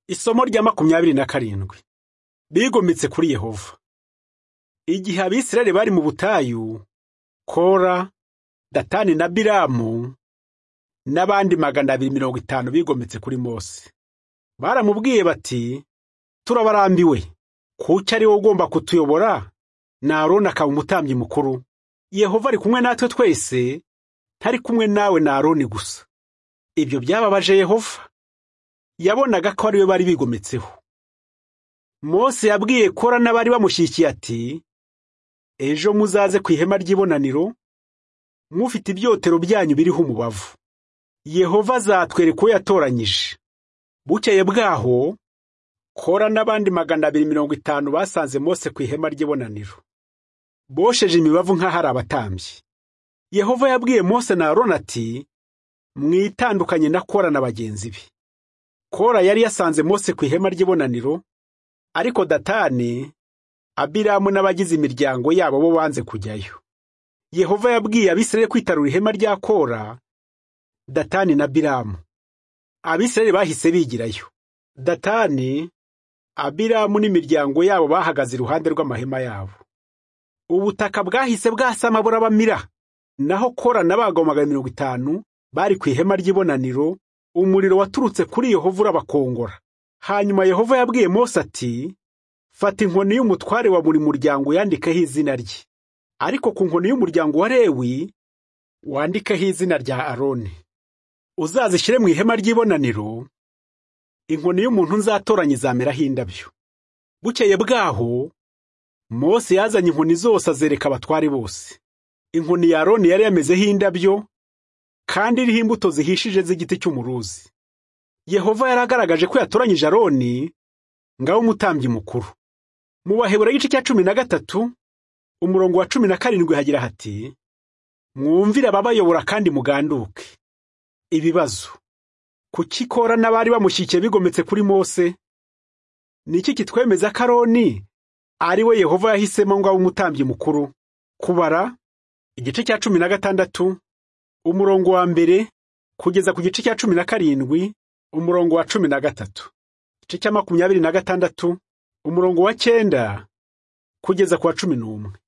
Isomo rya makumyabiri na karindwi bigometse kuri Yehova. Igihe Abisirayeli bari mu butayu, Kora, Datani na Biramu n'abandi magana abiri mirongo itanu bigometse kuri Mose. Baramubwiye bati turabarambiwe kuki ari wowe ugomba kutuyobora na Aroni akaba umutambyi mukuru. Yehova ari kumwe natwe twese ntari kumwe nawe na Aroni gusa. Ibyo byababaje Yehova yabonaga ko ari we bari bigometseho Mose yabwiye kora n'abari bamushyigikiye ati ejo muzaze ku ihema ry'ibonaniro mufite ibyotero byanyu biriho umubavu yehova azatwereka uwo yatoranyije bukeye bwaho kora n'abandi magana abiri mirongo itanu basanze Mose ku ihema ry'ibonaniro bosheje imibavu nk'aho ari abatambyi yehova yabwiye Mose na Aroni ati mwitandukanye na kora na bagenzi be Kora yari yasanze Mose ku ihema ry'ibonaniro ariko Datani Abiramu n'abagize imiryango yabo bo banze kujyayo Yehova yabwiye Abisirayeli kwitarura ihema rya Kora Datani na Biramu Abisirayeli bahise bigirayo Datani Abiramu n'imiryango yabo bahagaze iruhande rw'amahema yabo ubutaka bwahise bwasama burabamira naho Kora n'abagabo magana mirongo itanu bari ku ihema ry'ibonaniro umuriro waturutse kuri Yehova urabakongora hanyuma Yehova yabwiye Mose ati fata inkoni y'umutware wa buri muryango yandikeho izina rye ariko ku nkoni y'umuryango wa Lewi wandikeho izina rya Aroni uzazishyire mu ihema ry'ibonaniro inkoni y'umuntu nzatoranya izameraho indabyo bukeye bwaho Mose yazanye inkoni zose azereka abatware bose inkoni ya Aroni yari yamezeho indabyo kandi iriho imbuto zihishije z'igiti cy'umuruzi yehova yaragaragaje ko yatoranyije aroni ngaho umutambyi mukuru mu bahebura igice cya cumi na gatatu umurongo wa cumi na karindwi hagira hati mwumvire ababayobora kandi muganduke ibibazo kuki kora n'abari bamushyikiye bigometse kuri mose ni iki kitwemeza ko aroni ari we yehova yahisemo ngaho umutambyi mukuru kubara igice cya cumi na gatandatu umurongo wa mbere kugeza ku gice cya cumi na karindwi umurongo wa cumi na gatatu igice cya makumyabiri na gatandatu umurongo wa cyenda kugeza ku wa cumi n'umwe